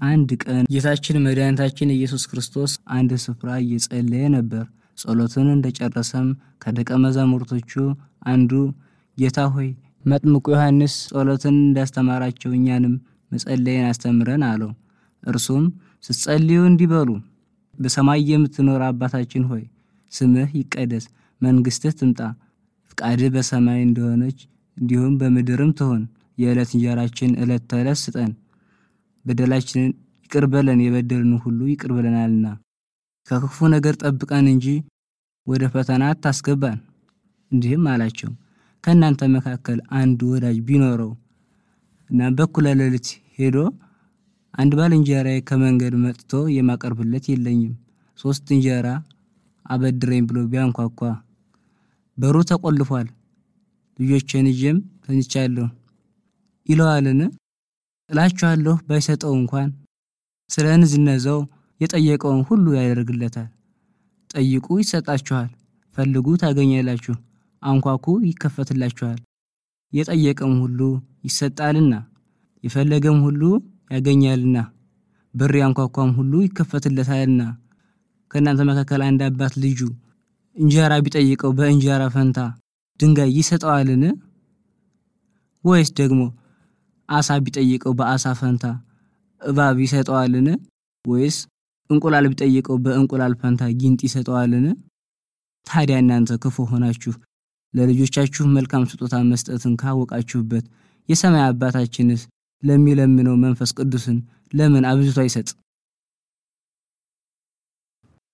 አንድ ቀን ጌታችን መድኃኒታችን ኢየሱስ ክርስቶስ አንድ ስፍራ እየጸለየ ነበር። ጸሎቱን እንደጨረሰም ከደቀ መዛሙርቶቹ አንዱ ጌታ ሆይ መጥምቁ ዮሐንስ ጸሎትን እንዳስተማራቸው እኛንም መጸለይን አስተምረን አለው። እርሱም ስትጸልዩ እንዲህ በሉ፣ በሰማይ የምትኖር አባታችን ሆይ ስምህ ይቀደስ፣ መንግሥትህ ትምጣ፣ ፍቃድህ በሰማይ እንደሆነች እንዲሁም በምድርም ትሆን። የዕለት እንጀራችን ዕለት ተዕለት ስጠን፣ በደላችንን ይቅር በለን የበደልን ሁሉ ይቅር ብለናልና፣ ከክፉ ነገር ጠብቀን እንጂ ወደ ፈተና አታስገባን። እንዲህም አላቸው ከእናንተ መካከል አንድ ወዳጅ ቢኖረው እና በኩለ ሌሊት ሄዶ አንድ ባልንጀራዬ ከመንገድ መጥቶ የማቀርብለት የለኝም፣ ሶስት እንጀራ አበድረኝ ብሎ ቢያንኳኳ በሩ ተቆልፏል፣ ልጆቼን ይዤም ተኝቻለሁ ይለዋልን? እላችኋለሁ ባይሰጠው እንኳን ስለ ንዝነዛው የጠየቀውን ሁሉ ያደርግለታል። ጠይቁ ይሰጣችኋል፣ ፈልጉ ታገኛላችሁ፣ አንኳኩ ይከፈትላችኋል። የጠየቀም ሁሉ ይሰጣልና የፈለገም ሁሉ ያገኛልና በር ያንኳኳም ሁሉ ይከፈትለታልና። ከእናንተ መካከል አንድ አባት ልጁ እንጀራ ቢጠይቀው በእንጀራ ፈንታ ድንጋይ ይሰጠዋልን? ወይስ ደግሞ አሳ ቢጠይቀው በአሳ ፈንታ እባብ ይሰጠዋልን? ወይስ እንቁላል ቢጠይቀው በእንቁላል ፈንታ ጊንጥ ይሰጠዋልን? ታዲያ እናንተ ክፉ ሆናችሁ ለልጆቻችሁ መልካም ስጦታ መስጠትን ካወቃችሁበት የሰማይ አባታችንስ ለሚለምነው መንፈስ ቅዱስን ለምን አብዝቶ አይሰጥ?